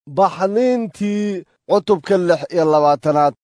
baxniintii cutubka lix iyo labaatanaad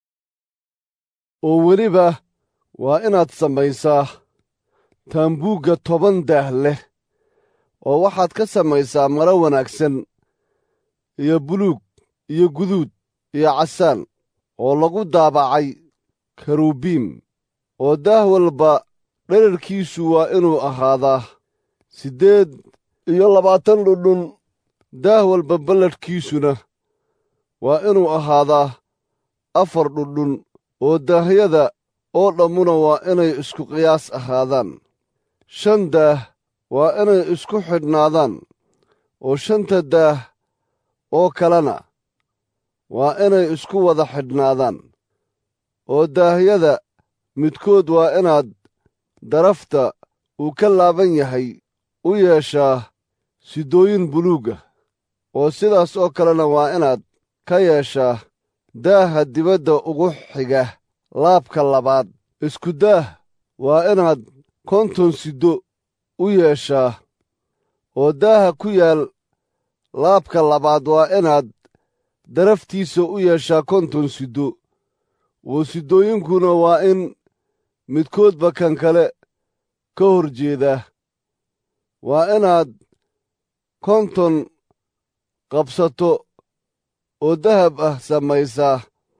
oo weliba waa inaad samaysaa taambuugga toban daah leh oo waxaad ka samaysaa maro wanaagsan iyo buluug iyo guduud iyo casaan oo lagu daabacay karubiim oo daah walba dherarkiisu waa inuu ahaadaa siddeed iyo labaatan dhudhun daah walba balladhkiisuna waa inuu ahaadaa afar dhudhun oo daahyada oo dhammuna waa inay isku qiyaas ahaadaan shan daah waa inay isku xidhnaadaan oo shanta daah oo kalena waa inay isku wada xidhnaadaan oo daahyada midkood waa inaad darafta uu ka laaban yahay u yeeshaa sidooyin buluuga oo sidaas oo kalena waa inaad ka yeeshaa daaha dibadda ugu xiga laabka labaad isku daah waa inaad konton siddo u yeeshaa oo daaha ku yaal laabka labaad waa inaad daraftiisa u yeeshaa konton siddo oo siddooyinkuna waa in midkoodba kan kale ka hor jeedaa waa inaad konton qabsato oo dahab ah samaysaa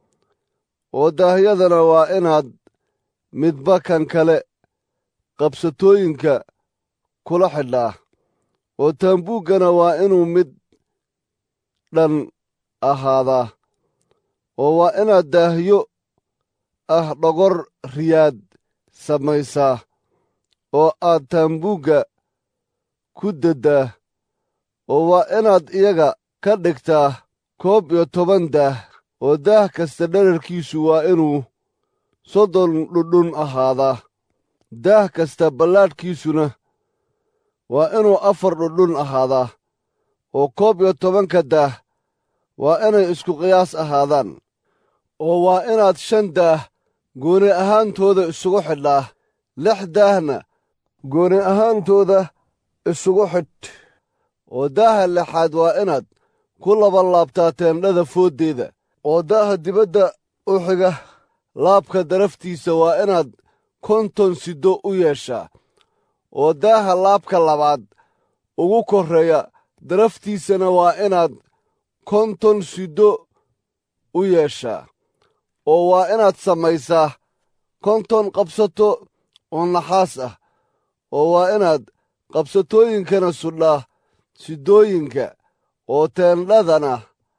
oo daahyadana waa inaad midba kan kale qabsatooyinka kula xidhaa oo taambuuggana waa inuu mid dhan ahaadaa oo waa inaad daahyo ah dhogor riyaad samaysaa oo aad taambuugga ku daddaa oo waa inaad iyaga ka dhigtaa koob iyo toban daah oo daah kasta dherarkiisu waa inuu soddon dhudhun ahaadaa daah kasta ballaadhkiisuna waa inuu afar dhudhun ahaadaa oo koob iyo tobanka daah waa inay isku qiyaas ahaadaan oo waa inaad shan daah gooni ahaantooda isugu xidhaa lix daahna gooni ahaantooda isugu xidh oo daaha lixaad waa inaad ku labalaabtaa teendhada fooddeeda oo daaha dibadda u xiga laabka daraftiisa waa inaad konton siddo u yeeshaa oo daaha laabka labaad ugu korreeya daraftiisana waa inaad konton siddo u yeeshaa oo waa inaad samaysaa konton qabsato oo naxaas ah oo waa inaad qabsatooyinkana sudhaa sidooyinka oo teendhadana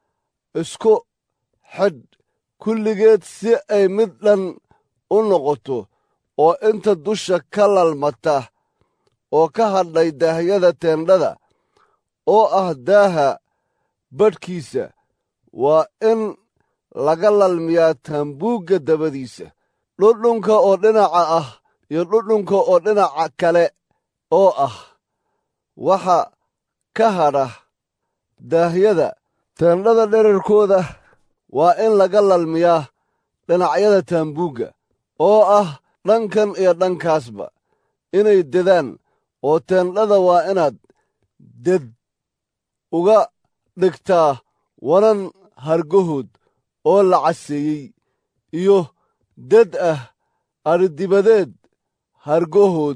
isku xidh kulligeed si ay mid dhan u noqoto oo inta dusha ka lalmata oo ka hadhay daahyada teendhada oo ah daaha badhkiisa waa in laga lalmiyaa taambuugga dabadiisa dhudhunka oo dhinaca ah iyo dhudhunka oo dhinaca kale oo ah waxa ka hadha daahyada teendhada dherarkooda waa in laga lalmiyaa dhinacyada taambuugga oo ah dhankan iyo dhankaasba inay dedaan oo teendhada waa inaad ded uga dhigtaa wanan hargahood oo la caseeyey iyo ded ah adhidibadeed hargahood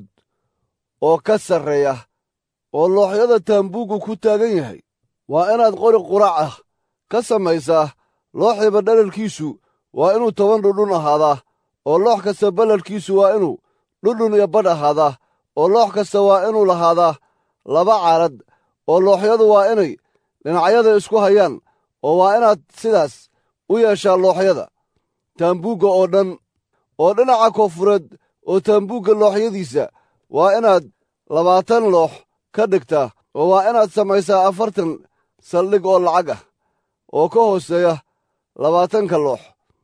oo ka sarreeya oo looxyada taambuuggu ku taagan yahay waa inaad qori qurac ah ka samaysaa looxiba dherarkiisu waa inuu toban dhudhun ahaadaa oo loox kasta balladhkiisu waa inuu dhudhun iyo badh ahaadaa oo loox kasta waa inuu lahaadaa laba caarad oo looxyadu waa inay dhinacyada isku hayaan oo waa inaad sidaas u yeeshaa looxyada taambuugga oo dhan oo dhinaca koonfureed oo taambuugga looxyadiisa waa inaad labaatan loox ka dhigtaa oo waa inaad samaysaa afartan saldhig oo lacag ah oo ka hooseeya labaatanka loox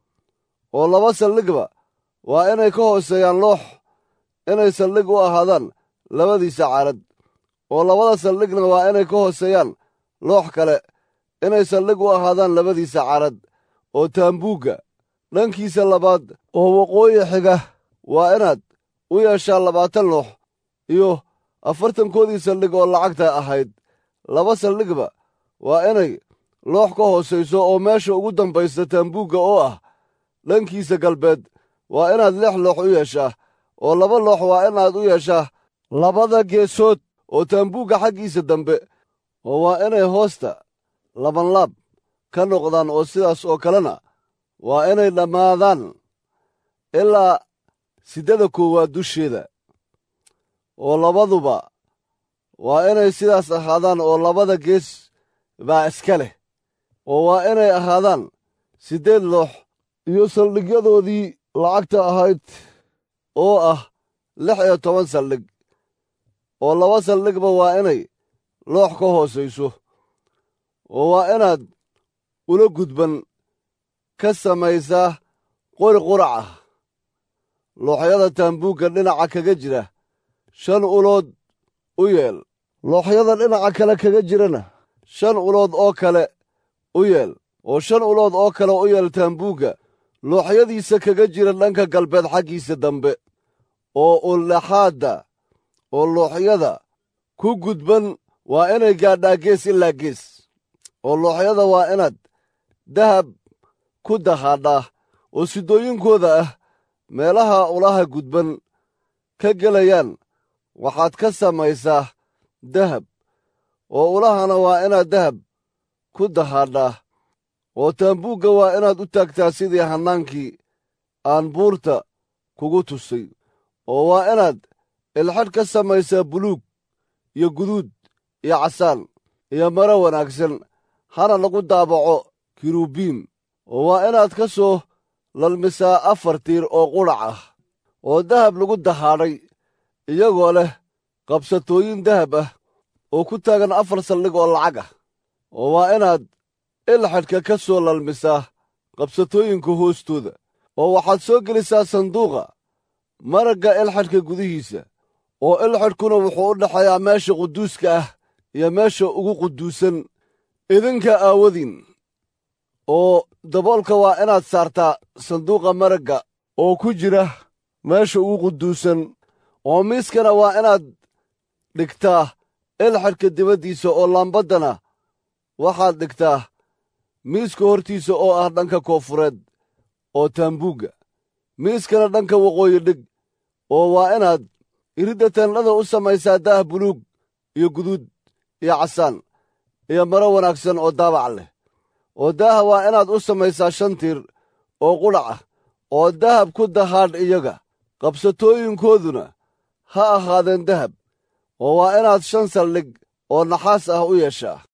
oo laba saldhigba waa inay ka hooseeyaan loox inay saldhig u ahaadaan labadiisa caarad oo labada saldhigna waa inay ka hooseeyaan loox kale inay saldhig u ahaadaan labadiisa caarad oo taambuugga dhankiisa labaad oo waqooyi xiga waa inaad u yeeshaa labaatan loox iyo afartankoodii saldhig oo lacagta ahayd laba saldhigba waa inay loox ka hoosayso oo meesha ugu dambaysa taambuugga oo ah dhankiisa galbeed waa inaad lix loox u yeeshaa oo laba loox waa inaad u yeeshaa labada geesood oo taambuugga xaggiisa dambe oo waa inay hoosta labanlaab ka noqdaan oo sidaas oo kalena waa inay dhammaadaan ilaa siddada koowaad dusheeda oo labaduba waa inay sidaas ahaadaan oo labada gees baa iska leh oo waa inay ahaadaan siddeed loox iyo saldhigyadoodii lacagta ahayd oo ah lix iyo toban saldhig oo laba saldhigba waa inay loox ka hoosayso oo waa inaad ula gudban ka samaysaa qori qurac ah looxyada taambuugga dhinaca kaga jira shan ulood u yeel looxyada dhinaca kale kaga jirana shan ulood oo kale u yeel oo shan ulood oo kale u yeel taambuugga looxyadiisa kaga jira dhanka galbeed xaggiisa dambe oo uldhaxaadda oo looxyada ku gudban waa inay gaadhaa gees ilaa gees oo looxyada waa inaad dahab ku dahaadhaa oo sidooyinkooda ah meelaha ulaha gudban ka gelayaan waxaad ka samaysaa dahab oo ulahana waa inaad dahab ku dahaadhaa oo taambuugga waa inaad u taagtaa sidii hannaankii aan buurta kugu tusay oo waa inaad ilxadh ka samaysaa buluug iyo guduud iyo casaan iyo maro wanaagsan hana lagu daabaco kirubiim oo waa inaad ka soo lalmisaa afar tiir oo qudhac ah oo dahab lagu dahaadhay iyagoo leh qabsatooyin dahab ah oo ku taagan afar saldhig oo lacag ah oo waa inaad ilxadhka ka soo lalmisaa qabsatooyinka hoostooda oo waxaad soo gelisaa sanduuqa maragga ilxadhka gudihiisa oo ilxadhkuna wuxuu u dhexeeyaa meesha quduuska ah iyo meesha ugu quduusan idinka aawadiin oo daboolka waa inaad saartaa sanduuqa maragga oo ku jira meesha ugu quduusan oo miiskana waa inaad dhigtaa ilxadhka dibaddiisa oo laambaddana waxaad dhigtaa miiska hortiisa oo ah dhanka koofureed oo taambuugga miiskana dhanka waqooyi dhig oo waa inaad iridda tandhada u samaysaa daah buluug iyo guduud iyo casaan iyo maro wanaagsan oo daabac leh oo daaha waa inaad u samaysaa shan tiir oo qudhac ah oo dahab ku dahaadh iyaga qabsatooyinkooduna ha ahaadeen dahab oo waa inaad shan saldhig oo naxaas ah u yeeshaa